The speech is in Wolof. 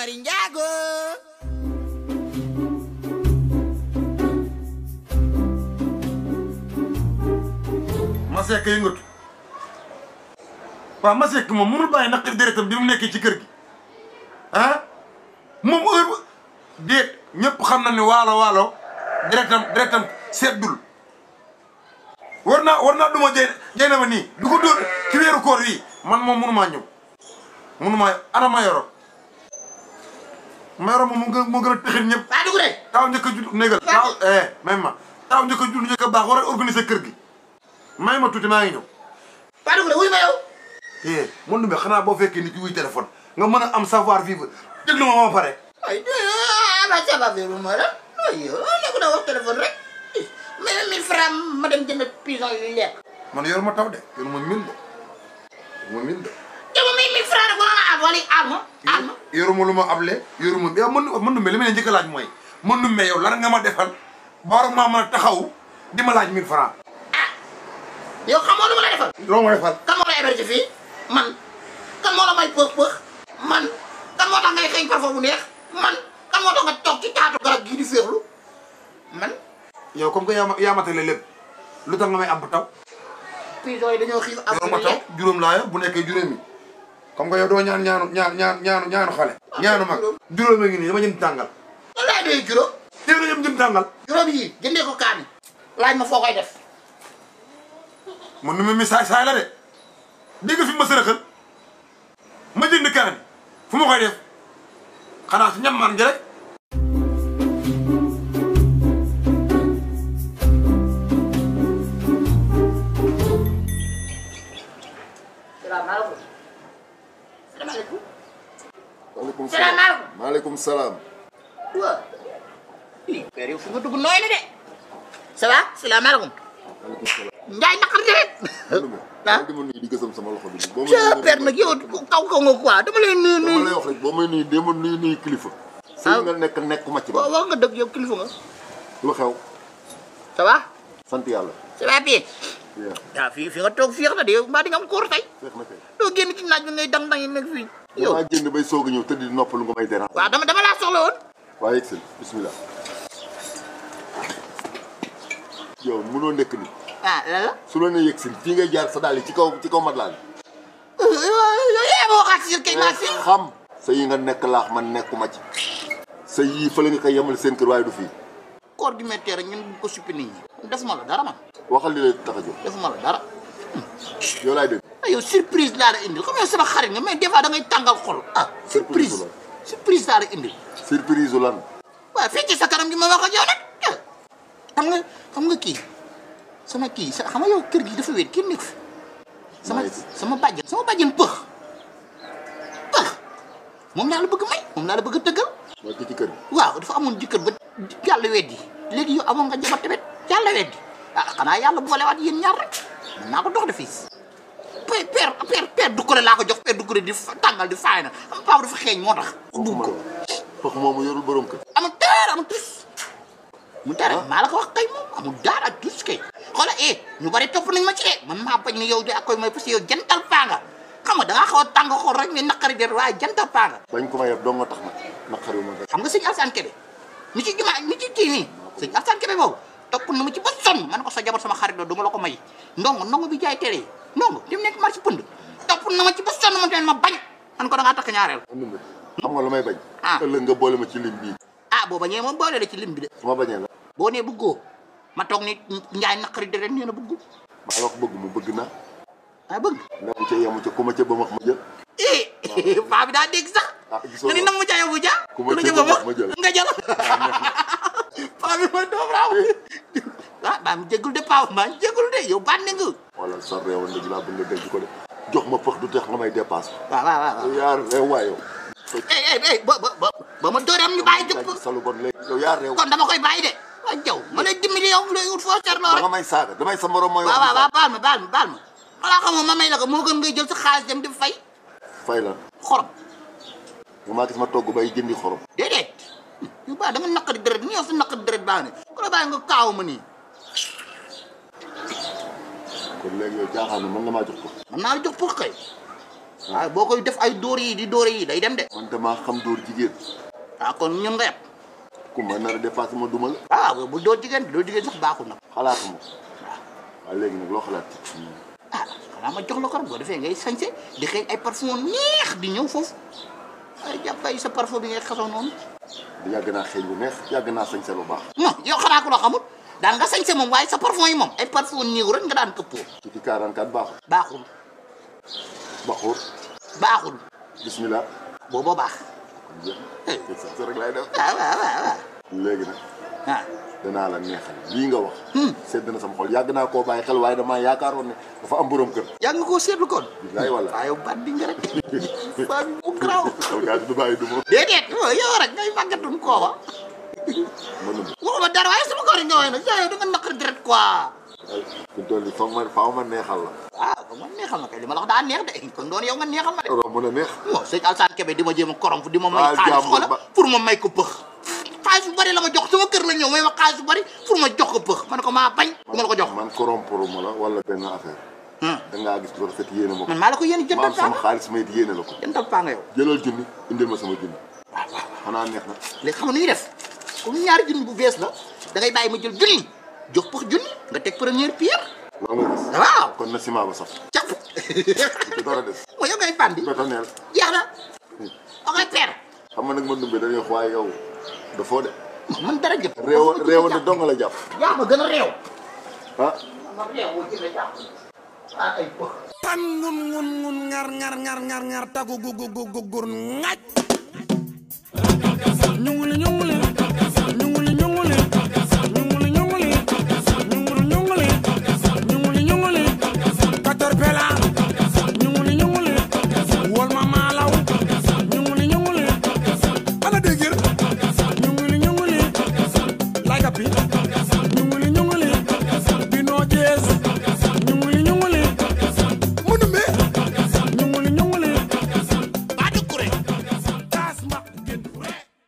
Mari Njaago Masek yëngatu waaw Masek moom mënul bàyyi naqari deretam bi mu nekkee ci kër gi ah moom heure bu déet ñëpp xam na ne waalo waalo deretam deretam seddul war naa war naa duma jey jey na ma nii du ko dóor ci weeru koor yi man moom mënumaa ñëw mënumaa ana ma yoro ma yoro moom moo gën moo gën a tëxit ñëpp waa dugg de taaw njëkk a judd négal taaw eh même ma taaw njëkk a judd njëkk a baax war a organiser kër gi may ma tuuti maa ngi ñëw waa dugg de wuy ma yow eh mën numbe xanaa boo fekkee nit ki wuy téléphone nga mën a am savoir vivre déglu ma ma pare ay ma saba bi ma la ay yow nekku na wax téléphone rek mais mille francs ma dem jënd pison yu lekk man yor ma taw de yor ma mil de yor ma mil de yow mille mille francs rek ba nga am wala am ma am ma yoruma lu ma able yoruma yow mën mën numbe li ma leen njëkk a laaj mooy mën numbe yow lan nga ma defal ba war maa mën a taxaw di ma laaj mille francs yow xamoo lu ma la defal loo ma defal kan moo la héberge fii man kan moo la may pëx pëx man kan moo tax ngay xeeñ parfum bu neex man kan moo tax nga toog ci taatu garab gii di féexlu man yow comme que yaa ma yaa matale lépp lu tax nga may ab taw pison yi dañoo xiif am yor ma taw juróom laa yor bu nekkee juróomi comme que yow doo ñaan ñaanu ñaan ñaan ñaanu ñaanu xale ñaanu mag juróom a ngi nii dama jënd tàngal lan laay doy juróom dégg nga jëm jëm tàngal juróom yii jëndee ko kaani laaj ma foo koy def man nu ma mi saay saay la de dégg nga fi ma sërëxal ma jënd kaani fu ma koy def xanaa si ñam man ji rek salaamaaleykum salaamaaleykum maaleykum Salaamaaleykum. maaleykum salaam. waaw ii père yow fu nga dugg nooy na de ça va salaamaaleykum maaleykum salaam. njaay naqar de Ndoumbé. ah dama nuyu di gësam sama loxo bi. boo ca père nag yow kaw kaw nga quoi dama lay nuyu dama lay nuyu wax rek boo may nuyu démb nuyu nuyu kilifa. sëy nga nekk nekkuma ci waaw ba. wax nga dëgg yow kilifa nga lu xew. ça va sant yàlla. ça va bien yaa waaw fii fi nga toog féex na de yow mbaa di nga am koor tey feex na kay. doo génn ci naaj bi ngay dang dang yi nekk fii yow yow maa génn bay soog a ñëw tëdd di noppalu nga may déranger. waaw dama dama laa soxla woon waaye yegg bismillah. yow mënoo nekk ni ah lan la su la nee yegg si fii ngay jaar sa daal yi ci kaw ci kaw mat laa yow yaa ma waxaat si kay maa si xam sa yi nga nekk laax man nekkuma ci. sa yii fële nga koy yemal seen kër waaye du fii. koor gi méttee rek ñun bu ko suppi nit ñi defuma la dara man waxal li lay tax a jóg defuma la dara yow laay dégg. ah yow surprise laa la indil comme yow sama xarit nga mais des fois da ngay tàngal xol ah surprise la. surprise laa la indil surprise lan. waaw fii ci sa kanam gi ma wax ak yow nag ah. xam nga xam nga kii sama kii sa xam nga yow kër gi dafa wéet kenn nekk fi sama Nice. sama bàjjen sama bàjjen pëx pëx moom laa la bëgg may moom laa la bëgg a tëggal mooy ki ci kër gi. waaw dafa amoon jëkkër ba yàlla weddi léegi yow amoon nga jabar tamit yàlla weddi ah xanaa yàlla boolewaat yéen ñaar rek mën naa ko dox de fii père père père père dukkure laa ko jox père dukkure di fa- tàngal di faay na am papa dafa xeeñ moo tax dugg ko Fox moomu yorul borom kër. amul dara amul tus mu dara maa la ko wax kay moom amul dara tus kay xoola eh ñu bari topp nañ ma ci de man maa bañ ne yow de ak koy mooy parce que yow jantal paa nga xam nga da ngaa xaw a tàng xool rek mais naqari de waaye jantal paa nga bañ ko ma yeb dong nga tax nag naqari ma nga. xam nga sëñ Alsaan Kebe mi ci jumaa mi ci kii nii sëñ Alsaan Kebe boobu topp na ma ci ba sonn man ko sa jabar sama xarit la du ma la ko may ndongo ndongo bi jaay télé yi ndongo di mu nekk marché pënd topp na ma ci ba sonn man tamit ma bañ man ko da ngaa takk ñaareel Ndoumbé xam nga lu may bañ. Ah. ëllëg nga boole ma ci lim bii. ah boo bañee moom boole la ci lim bi de su ma bañee la. boo nee bëggoo ma toog ni njaay naqari de ren nee na bëggu maa la wax bëgg mu bëgg na. ah bëgg nemu ca yemu ca ku ma ca ba ma ma jël. eh paa bi daa dégg sax ah gisoo nga ni nam mu jaay bu ja Ku ma lu ca jëm ba bëgg ma jël. nga jël paa bi mooy doom raaw ah baa mu jégul de paa maa jégul de yow bànne nga wala sa réew ndëg laa bëgg nga denc ko de. jox ma pëx du teex nga may dépasse. waaw waaw waaw yow yaa réew waay yow. eh eh eh ba ba ba ba ma dóoree am ñu bàyyi yaa jëpp ngi salu bon léegi yow yaa réew. kon dama koy bàyyi de waa jaw ma lay dimbali yow lay ut foo seetloo ba rek nga may saaga damay sa morom mooy. waaw waaw waaw baal ma baal ma baal ma xanaa xamoo ma may la ko moo gën ngay jël sa xaalis dem di fay fay la xorom nga maa gis ma togg bay jëndi xorom. déedéet yu baax da nga naqari deret ni yow sa naqari deret baax ne ku la bàyyi nga kaaw ma nii kon léegi yow jaaxaan na mën nga maa jox ko. man naa la jox pour kay waaye boo koy def ay dóor yi di dóor yi day dem de man damaa xam dóor jigéen ah kon ñun nga yeb ku ma nar a dépassé ma duma la ah bu dóor jigéen dóor jigéen sax baaxul nag xalaatuma ko waaw léegi nag loo xalaat ci ah xanaa ma jox la ko rek boo defee ngay sañse di xëy ay parfum neex di ñëw foofu ay jàpp ay sa parfum bi ngay xasoo noonu yàgg naa xeeñ bu neex yàgg naa sañse lu baax non yow xanaa ko loo xamul daan nga sañse moom waaye sa parfum yi moom ay parfum néew rek nga daan këppoo ci ci 44 baaxul baaxul baxuur baaxul bismillah booboo baax kon jeex na sax rek laay def waaw waaw waaw waaw léegi nag ah danaa la neexal lii nga wax sedd na sama xol yàgg naa koo bàyyi xel waaye damaa yaakaaroon ne dafa am borom kër yaa nga koo seetlu kon bilaay wala waaye yow baat bi nga rek baat bi mu garaaw alkaati du bàyyi du ma déedéet yow rek ngay màggatun kooba ma nëbb waxuma dara waaye sama koor yi nga woy nag yow da nga naqari deret quoi fi mu toll nii foog ma faaw ma neexal la waaw kon man neexal ma kay li ma la wax daa neex de kon doon yow nga neexal ma de romb na neex bon sëñ Alsane Kébé di ma jéem a korom di ma may Ah, xaalis jàmm xoola ba- pour ma may ko pëx xaalis bu bari la ma jox sama kër la ñëw may ma xaalis bu bari pour ma jox ko pëx ma ne ko maa bañ du ma la ko jox man corrompre ma la wala benn affaire Hmm. da ngaa gis lu rafet yéene ma ko man maa la ko yéen ma jëndal am sama paa xaalis may yéene la ko jëndal paa nga yow jëlal junni indil ma sama junni xanaa neex na léegi xam nga nu ñuy def comme ñaari junni bu bees la da ngay bàyyi ma jël junni jox pëx junni nga teg première pierre loolu nga gis waaw kon na ciment ba sax cap ci dara des mooy yow ngay bandi bétoneel jeex na ok père xam nga nag ma dumbe dañuy wax waaye yow dafoo de man dara jëf réew réew ne dong la jàpp yaa ma gën a réew ah ma réew woo jëlee jàpp ah ay pëx tan ngun ngun ngun ngar ngar ngar ngar ngar tagu gu gu gu gu gur ngaj ñunguli ñunguli ñunguli ñunguli ñunguli ñunguli ñunguli ñunguli ñunguli ñunguli katorpela ñunguli ñunguli wol ma maalaw ñunguli ñunguli ana dégir ñunguli ñunguli lay kapi